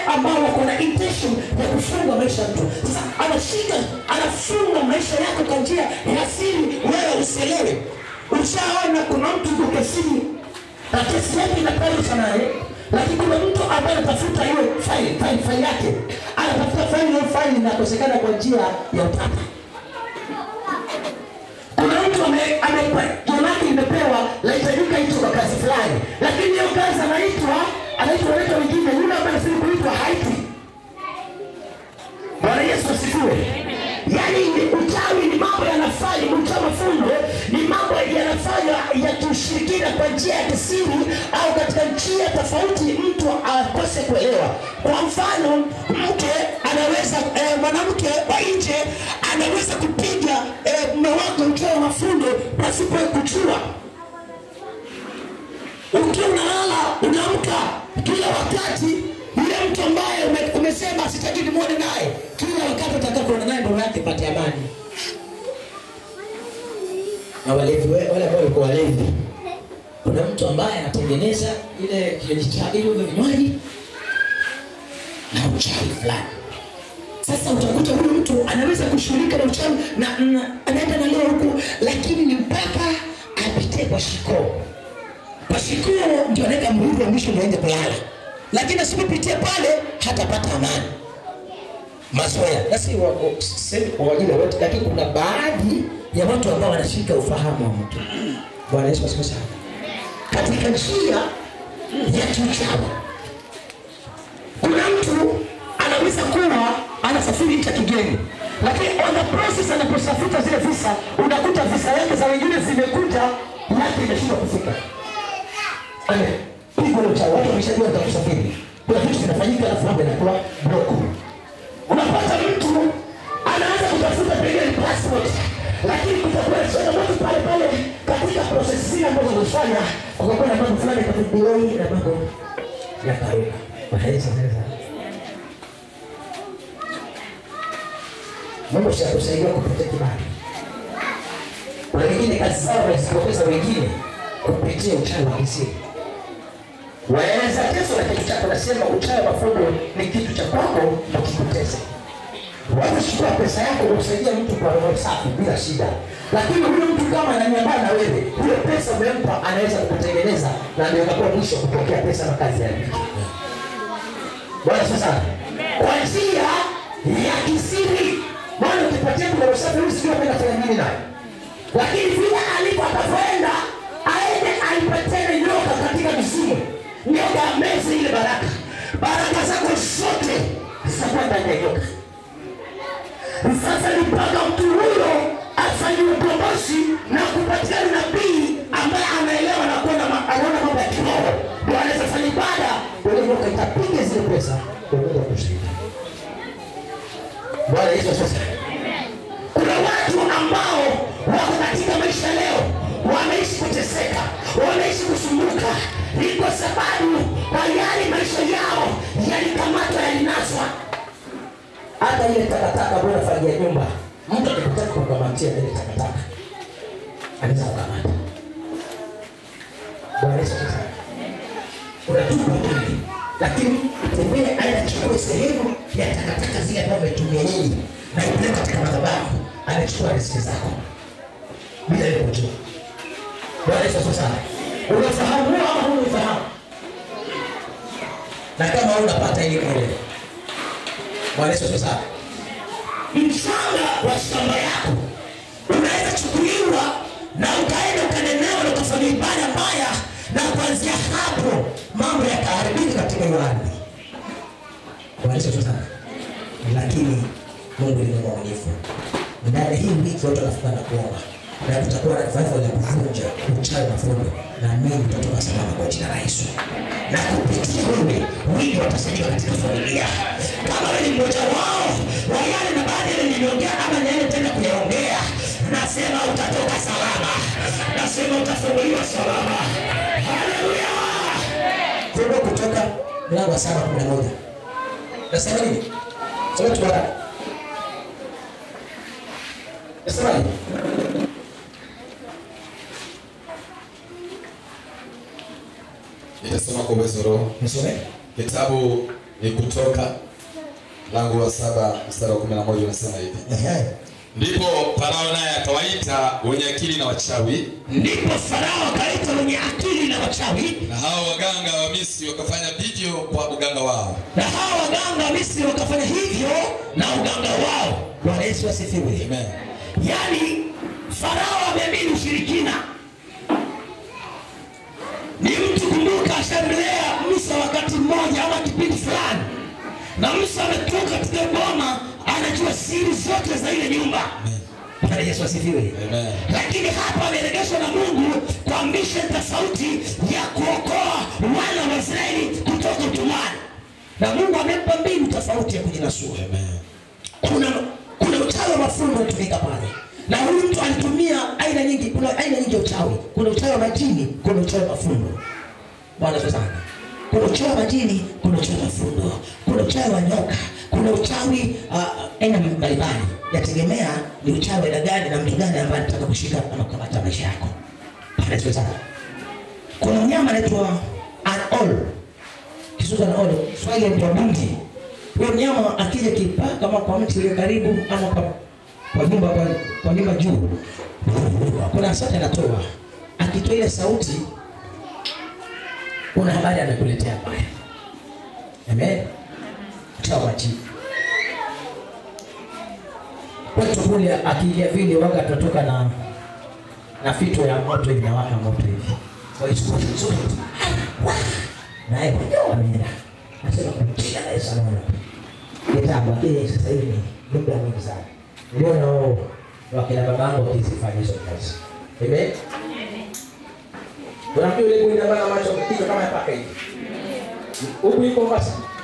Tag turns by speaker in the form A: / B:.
A: ambao wako na intention ya kufunga maisha ya mtu. Sasa anashika anafunga maisha yako kwa njia ya siri, wewe usielewe. Ushaona kuna mtu yuko kesini na kesi yake inapeleka naye, lakini kuna mtu ambaye anatafuta hiyo faili faili faili yake, anatafuta faili, hiyo faili inakosekana kwa njia ya utata kuna mtu ame- ame- jina lake limepewa lahitajika hicho kwa kazi fulani, lakini hiyo kazi anaitwa anaitwa anaitwa wengine, yule ambaye anastahili kuitwa haitwi. Bwana Yesu asifiwe. Yaani ni uchawi ni mambo yanafanya uchawi mafundo ni mambo yanafanywa ya kiushirikina kwa njia ya kisiri au katika njia tofauti, mtu akose kuelewa. Kwa mfano, mke anaweza eh, mwanamke wa nje anaweza kupiga eh, mume wake uchawi wa mafundo pasipo kujua ukiwa unalala unaamka kila wakati yule mtu ambaye ume- umesema sitaki nimwone naye kila wakati utakapoona naye ndoa yake pate amani na walevi we- wale ambao walikuwa walevi kuna mtu ambaye anatengeneza ile kinywaji cha ile ule vinywaji na uchawi fulani sasa utakuta huyu mtu anaweza kushughulika na uchawi na, na anaenda na leo huku lakini ni mpaka apitie kwa shikoo Pasikuo ndio anaweka mrudi wa mwisho ndio aende kulala, lakini asipopitia pale hatapata amani. Mazoea na si wa- wa- sisemi kwa wengine wote, lakini kuna baadhi ya watu ambao wanashika ufahamu wa mtu. Bwana Yesu asifiwe sana. Katika njia ya kiuchawi, kuna mtu anaweza kuwa anasafiri nchi ya kigeni, lakini on the process anaposafuta zile visa, unakuta visa yake za wengine zimekuja, yake imeshindwa kufika pigo la uchawi, watu wameshajua kusafiri. Kuna vitu vinafanyika, alafu mambo yanakuwa bloku. Unapata mtu anaanza kutafuta pengine passport, lakini kutakuwa na changamoto pale pale katika process zile ambazo unafanya, kukakuwa na mambo fulani kama delay na mambo ya karuka. Mahaisa sasa. Mungu siakusaidia kupitia kibali. Kuna wengine kazi zao wanazipoteza wengine kupitia uchawi wa kisiri. Waeleza teso na kitu chako, nasema uchawi wa mafundo ni kitu cha kwako na kikutese. Wanachukua pesa yako kumsaidia mtu kwa roho safi bila shida, lakini huyu mtu kama ananyambaa na wewe, hiyo pesa umempa, anaweza kukutengeneza na ndio itakuwa mwisho kupokea pesa na kazi yake. Bwana sasa, kwa njia ya kisiri, maana ukipatia mtu roho safi, huyu sijui apenda fanya nini naye lakini vile alipo atavyoenda aende aipatene nyoka katika mizimu, nyoka ameze ile baraka, baraka zako zote zitakuwa ndani ya nyoka. Sasa ni mpaka mtu huyo afanyiwe ukombozi na kupatikana nabii ambaye anaelewa na kuona ma- anaona mambo ya kiroho, ndio anaweza fanya ibada, ile nyoka itapiga zile pesa kuweza kushinda. Bwana Yesu sasa kuna watu ambao wako katika maisha leo wameishi kuteseka, wameishi kusumbuka, ni kwa sababu tayari maisha yao yalikamatwa, yalinaswa. Hata ile takataka ambayo unafagia nyumba, mtu akikutaka kukamatia ile takataka anaweza kukamata. Bwana Yesu asifiwe. unatupa mwili, lakini tembea aenda chukue sehemu ya takataka zile ambazo umetumia nyinyi na ipeleka katika madhabahu, anachukua riziki zako bila ile kujua. Bwana Yesu asifiwe sana. Unafahamu huo ama huufahamu? Na kama unapata ile ile. Bwana Yesu asifiwe sana. Mchanga wa shamba yako unaweza chukuliwa na ukaenda ukanenewa na ukafanya ibada mbaya, na kuanzia hapo mambo yakaharibika katika hiyo ardhi. Bwana Yesu asifiwe sana. Lakini Mungu ni mwaminifu. Ndani ya hii wiki watu wanafunga na kuomba na tutakuwa na revival ya kuvunja uchawi na fundo, na mimi tutatoka salama kwa jina la Yesu. Na kupitia wewe wengi watasaidika katika familia. Kama wewe ni mmoja wao wa yale na baadhi yale niliongea ama niende tena kuyaongea, nasema utatoka salama, nasema utafunguliwa salama. Haleluya! Fungu kutoka mlango wa saba kumi na moja nasema nini? Soma tu baraka. Nasemaje?
B: Nitasoma kwa uwezo wa Roho.
A: Nisome.
B: Kitabu ni kutoka mlango wa saba mstari wa kumi na moja unasema hivi
A: Ehe.
B: ndipo farao naye akawaita wenye akili na wachawi
A: ndipo farao akaita wenye akili na wachawi
B: na hao waganga wa misri wakafanya vivyo kwa uganga wao
A: na hawa waganga wa misri wakafanya hivyo na uganga wao bwana yesu asifiwe
B: Amen.
A: yaani farao ameamini ushirikina ni mtu kumbuka ashamlea musa wakati mmoja ama kipindi fulani na musa ametoka katika boma anajua siri zote za ile nyumba bwana yesu asifiwe
B: Amen.
A: lakini hapa ameregeshwa na mungu kwa mission tofauti ya kuokoa wana wa israeli kutoka utumwani na mungu amempa mbinu tofauti ya kujinasua
B: Amen.
A: kuna kuna uchawi wa mafundo unatumika pale na huyu mtu alitumia aina nyingi kuna aina nyingi ya uchawi kuna uchawi wa majini kuna uchawi wa mafundo bwana asifiwe sana kuna uchawi wa majini kuna uchawi wa mafundo kuna uchawi wa nyoka kuna uchawi uh, aina mbalimbali yategemea ni uchawi aina gani na mtu gani ambaye anataka kushika ama kukamata maisha yako bwana asifiwe sana kuna mnyama anaitwa anol kisuza na ole swali ya bundi huyo mnyama akija kipaa kama kwa mti ulio karibu ama kwa kwa nyumba kwa, kwa nyumba juu kuna sauti anatoa akitoa ile sauti kuna habari amekuletea mbaya amen toa majibu kwetu kule akiingia vile waga tunatoka na na fito ya moto hivi nawaka moto hivi kwa hiyo siku nzuri naye mwenyewe ameenda nasema kumpiga naye sana kitabu lakini sasa hivi ni muda mwingi sana niliona wao wakina babangu wakizifanya hizo kazi amen unafikiri ule kuinamana macho kichwa kama ya paka hivi huku iko Mombasa